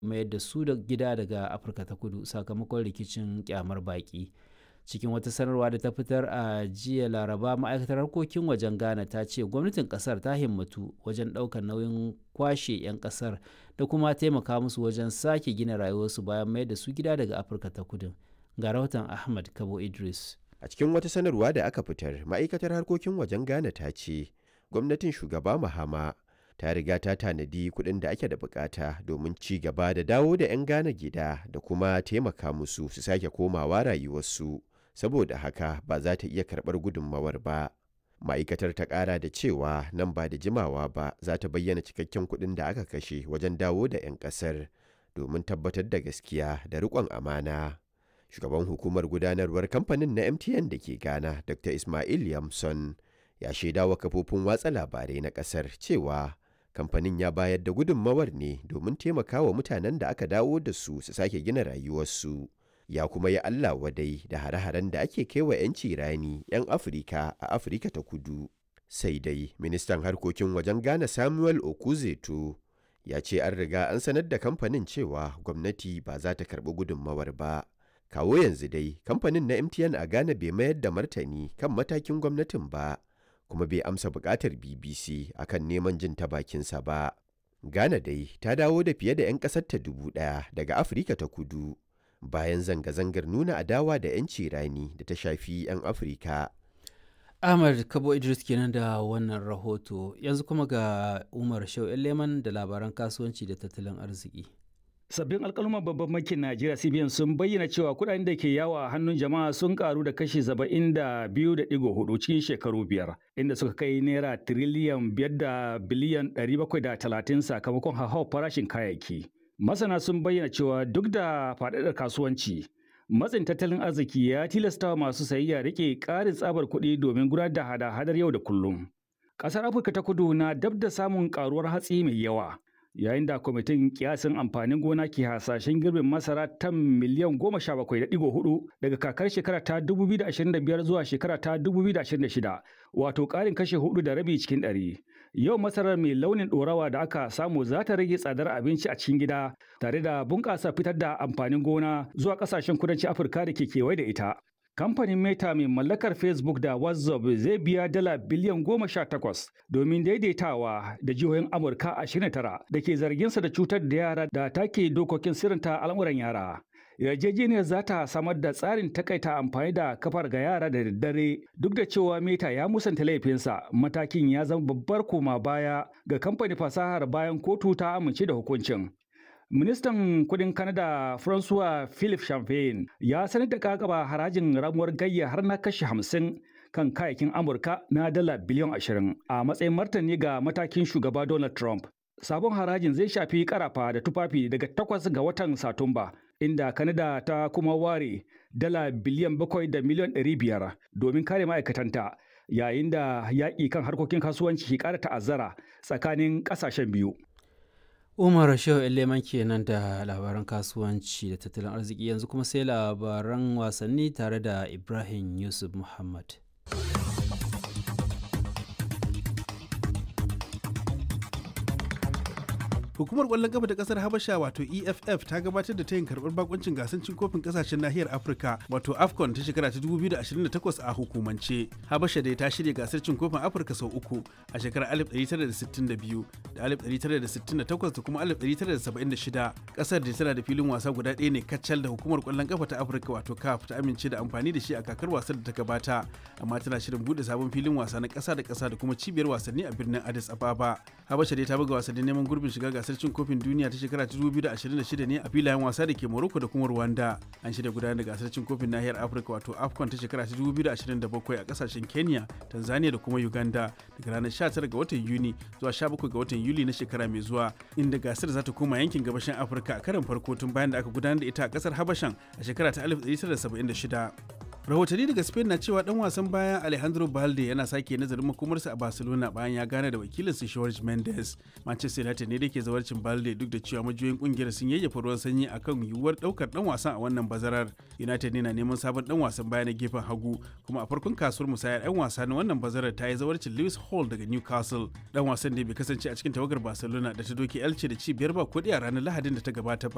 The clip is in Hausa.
mayar da su da gida daga afirka ta kudu sakamakon rikicin kyamar baki cikin wata sanarwa da ta fitar a jiya laraba ma'aikatar harkokin wajen ghana ta ce gwamnatin kasar ta himmatu wajen ɗaukar nauyin kwashe 'yan kasar da kuma taimaka musu wajen sake gina rayuwarsu bayan mayar da su gida daga afirka ta kudu ga rahoton ahmad kabo idris a cikin wata sanarwa da aka fitar ma'aikatar harkokin wajen ghana ta ce gwamnatin shugaba mahama ta riga ta tanadi kuɗin da ake da bukata domin ci gaba da dawo da 'yan Ghana gida da kuma taimaka musu su sake komawa rayuwarsu saboda haka ba za ta iya karɓar gudunmawar ba ma'aikatar ta ƙara da cewa nan ba da jimawa ba za ta bayyana cikakken kuɗin da aka kashe wajen dawo da 'yan ƙasar domin tabbatar da gaskiya da riƙon amana shugaban hukumar gudanarwar kamfanin na mtn da ke ghana dr ismail yamson ya shaidawa kafofin watsa labarai na ƙasar cewa kamfanin ya bayar da gudunmawar ne domin taimakawa mutanen da aka dawo da su su sake gina rayuwarsu ya kuma yi Allah wadai da hare-haren da ake kaiwa 'yanci rani 'yan Afirka a Afirka ta kudu. Sai dai ministan harkokin wajen Ghana Samuel Okuzeto ya ce an riga an sanar da kamfanin cewa gwamnati ba za ta karɓi gudunmawar ba. Kawo yanzu dai kamfanin na MTN a Ghana bai mayar da martani kan matakin gwamnatin ba. kuma bai amsa bukatar BBC akan neman jin ta bakinsa ba. Ghana dai ta dawo da fiye da 'yan ƙasarta dubu ɗaya daga Afirka ta kudu bayan zanga-zangar nuna adawa da 'yanci rani da ta shafi 'yan Afirka. Ahmad Kabo Idris kenan da wannan rahoto yanzu kuma ga Umar Shau Leman da labaran kasuwanci da tattalin arziki. Sabbin alkalman babban bankin Najeriya CBN sun bayyana cewa kuɗaɗen da ke yawa a hannun jama'a sun karu da kashi saba'in da biyu da ɗigo hudu cikin shekaru biyar, inda suka kai naira tiriliyan biyar da biliyan ɗari bakwai da talatin sakamakon hauhawar farashin kayayyaki. Masana sun bayyana cewa duk da faɗaɗar kasuwanci, matsin tattalin arziki ya tilasta masu sayayya rike ƙarin tsabar kuɗi domin gudanar da hada-hadar yau da kullum. Ƙasar Afirka ta kudu na dab da samun ƙaruwar hatsi mai yawa. yayin da kwamitin kiyasin amfanin gona ke hasashen girbin masara tan miliyan goma sha bakwai da digo hudu daga kakar shekara ta dubu biyu da ashirin da biyar zuwa shekara ta dubu biyu da ashirin da shida wato ƙarin kashe hudu da rabi cikin ɗari yau masarar mai launin ɗorawa da aka samu za ta rage tsadar abinci a cikin gida tare da bunƙasa fitar da amfanin gona zuwa ƙasashen kudancin afirka da ke kewaye da ita Kamfanin Meta mai mallakar Facebook da WhatsApp zai biya dala biliyan goma sha takwas domin daidaitawa da jihohin Amurka ashirin tara da ke zarginsa da cutar da yara da take dokokin sirrinta al'amuran yara. Yarjejeniyar za ta samar da tsarin takaita amfani da kafar ga yara da daddare duk da cewa Meta ya musanta laifinsa matakin ya zama babbar koma baya ga kamfanin fasahar bayan kotu ta amince da hukuncin. Ministan kudin Canada François Philippe Champagne ya sanar da kakaba harajin ramuwar gayya har na kashi hamsin kan kayakin Amurka na dala biliyan ashirin a matsayin martani ga matakin shugaba Donald Trump. Sabon harajin zai shafi karafa da tufafi daga takwas ga watan Satumba, inda Canada ta kuma ware dala biliyan bakwai da miliyan ɗari biyar domin kare ma'aikatanta yayin da yaƙi kan harkokin kasuwanci ke ƙara ta'azzara tsakanin ƙasashen biyu. Umar Shehu Leman kenan da labaran kasuwanci da tattalin arziki yanzu kuma sai labaran wasanni tare da Ibrahim Yusuf Muhammad. Hukumar ƙwallon kafa ta ƙasar Habasha wato EFF ta gabatar da tayin karɓar bakuncin gasar cin kofin ƙasashen nahiyar Afirka wato AFCON ta shekara ta 2028 a hukumance. Habasha dai ta shirya gasar cin kofin Afirka sau uku a shekarar 1962 da 1968 da kuma 1976. Ƙasar da tana da filin wasa guda ɗaya ne kacal da hukumar ƙwallon kafa ta Afirka wato CAF ta amince da amfani da shi a kakar wasar da ta gabata amma tana shirin buɗe sabon filin wasa na ƙasa da ƙasa da kuma cibiyar wasanni a birnin Addis Ababa. Habasha dai ta buga wasannin neman gurbin shiga gasar cin kofin duniya ta shekara ta 2026 ne a filayen wasa da ke Morocco da kuma Rwanda. An shirya gudanar da gasar cin kofin nahiyar Afirka wato AFCON ta shekara ta 2027 a kasashen Kenya, Tanzania da kuma Uganda daga ranar 19 ga watan Yuni zuwa 17 ga watan Yuli na shekara mai zuwa inda gasar za ta koma yankin gabashin Afirka a karin farko tun bayan da aka gudanar da ita a kasar Habashan a shekara ta 1976. rahotanni daga spain na cewa dan wasan bayan alejandro balde yana sake nazarin makomarsa a barcelona bayan ya gane da wakilinsa george mendes manchester united ne da ke zawarcin balde duk da cewa majiyoyin kungiyar sun yayyafa ruwan sanyi akan yiwuwar daukar dan wasan a wannan bazarar united ne na neman sabon dan wasan baya na gefen hagu kuma a farkon kasuwar musayar yan wasa na wannan bazarar ta yi zawarcin lewis hall daga newcastle dan wasan da bai kasance a cikin tawagar barcelona da ta doke elche da ci biyar ba kudi a ranar lahadin da ta gabata ba